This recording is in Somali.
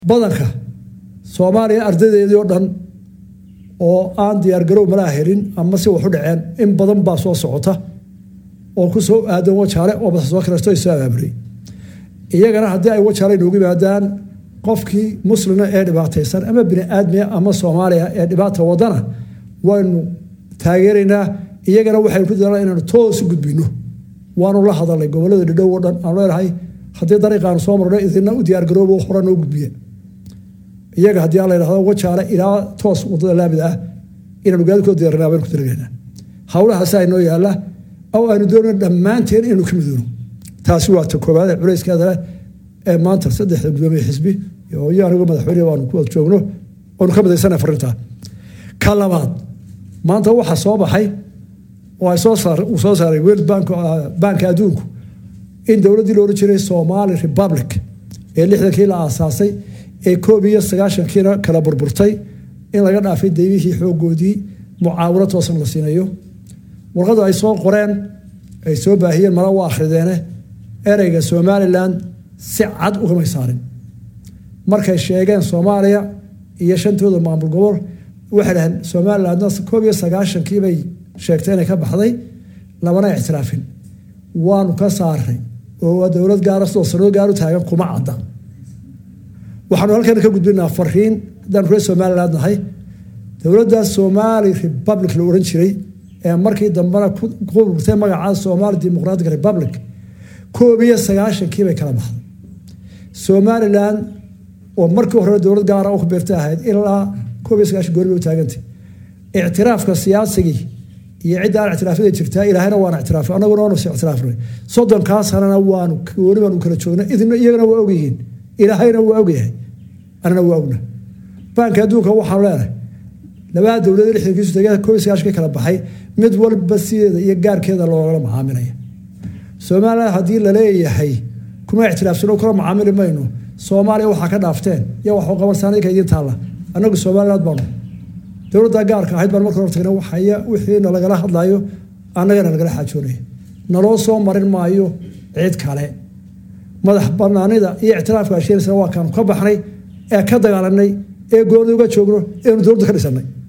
badanka soomaaliya ardaydeedii oo dhan oo aan diyaargarow malaa helin ama si waxu dhaceen in badan baa soo socota oo ku soo aadan wajaale oo basa soo kaleesto soo abaabulay iyagana haddii ay wajaale inoogu yimaadaan qofkii muslima ee dhibaataysan ama bini aadmiya ama soomaaliya ee dhibaata wadana waynu taageeraynaa iyagana waxaynu ku dadaalna inaynu toos u gudbino waanu la hadalnay gobolada dhidhow oo dhan aanu leenahay haddii dariiqaanu soo marno idina u diyaargaroobo hore noo gudbiya iyaga haddii aan la yidhahdo wajaale ilaa toos wadada laamida ah inaanu gaadikoo diyaarinaa baynu ku talagaynaa howlahaasaa inoo yaalla oo aynu doonayno dhammaanteen inaynu ka midoono taasi waa ta koowaad ee culayskeeda leh ee maanta saddexda gudoomiye xisbi iyo anigu madaxweyne baanu ku wada joogno oonu ka midaysana farintaa ka labaad maanta waxaa soo baxay oo ay soo saar uu soo saaray world bank banka adduunku in dowladdii la odhan jiray somali republic ee lixdankii la aasaasay ee koob iyo sagaashankiina kala burburtay in laga dhaafay daymihii xoogoodii mucaawino toosan la siinayo warqadu ay soo qoreen ay soo baahiyeen mala waa akhrideene ereyga somalilan si cad ugamay saarin markay sheegeen soomaaliya iyo shantooda maamul gobol waxay dhaheen somalilandna koob iyo sagaashankii bay sheegtay inay ka baxday lamana ictiraafin waanu ka saaray oo waa dowlad gaara sidoo sanado gaaru taagan kuma cadda waxaanu halkan ka gudbinaa fariin haddaan reer somaliland nahay dowladda somali republic la odhan jiray ee markii dambena ku burtay magaca somali democratic republic koob iyo sagaashankii bay kala baxday somalilan oo markii hore dowlad gaara ku beerta ahayd ilaa koob iyo sagaashan goori bay u taagantay ictiraafka siyaasigii iyo cidda aan ictiraafyada jirtaa ilaahayna waana ictiraafay annaguna waanu si ictiraafnay soddonkaa sanana waanu gooni baanu kala joognay idina iyagana waa ogyihiin ilaahayna waa ogyahay anana waa ogna baanka adduunka waxaanu leenahay labada dowlad lixdankiisu tegada koob iyo sagaashan ka kala baxay mid walba sideeda iyo gaarkeeda loogala macaamilaya somaliland haddii laleeyahay kuma ictiraafsano kula macaamili mayno soomaaliya waxaa ka dhaafteen iyo wax qabansaanka idiin taalla annagu somaliland baanu dowladda gaarka ahayd baan marka hor tagna waxaya wixiina lagala hadlayo annagana lagala xaajoonaya naloo soo marin maayo cid kale madax banaanida iyo ictiraafka asheenisna waa kaanu ka baxnay ee ka dagaalanay ee gooni uga joogno eenu dowladda ka dhisanay